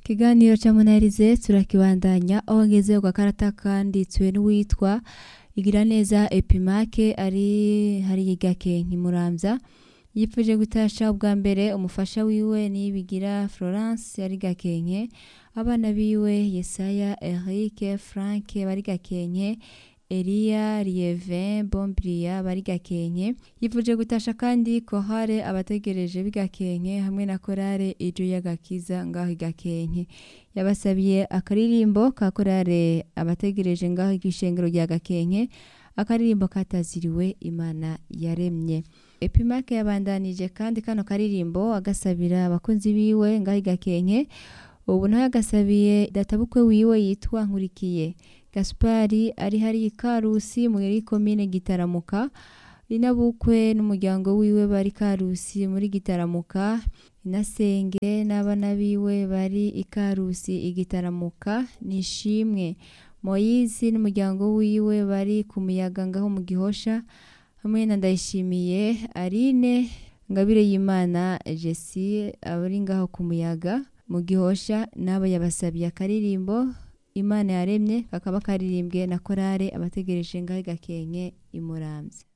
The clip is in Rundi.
ikiganiro ca munarize turakibandanya aho ngeze ku gakarata kanditswe n'uwitwa igira neza epimake ari hari gakenke muramvya yipfuje gutasha ubwa mbere umufasha wiwe niyibigira florence yari gakenke abana biwe yesaya eric frank bari gakenke Elia Lievin Bombria bari gakenke yifuje gutasha kandi kohare abategereje bigakenke hamwe na korale ijo y'agakiza ngaho igakenke yabasabiye akaririmbo ka korale abategereje ngaho igishengero rya gakenke akaririmbo kataziriwe imana yaremye epimake yabandanije kandi kano karirimbo agasabira abakunzi biwe ngaho igakenke ubu nawe agasabiye databukwe wiwe yitwa nkurikiye gaspari ari hari ikarusi muri komine gitaramuka inabukwe n'umuryango wiwe bari karusi muri gitaramuka inasenge n'abana biwe bari ikarusi igitaramuka nishimwe moyizi n'umuryango wiwe bari ku muyaga ngaho mu gihosha hamwe na ndayishimiye arine ngabire y'imana jesi abari ngaho ku muyaga mu gihosha n'abo yabasabiye akaririmbo imana yaremye kakaba karirimbwe na korale abategereje ngaho gakenke imuramvye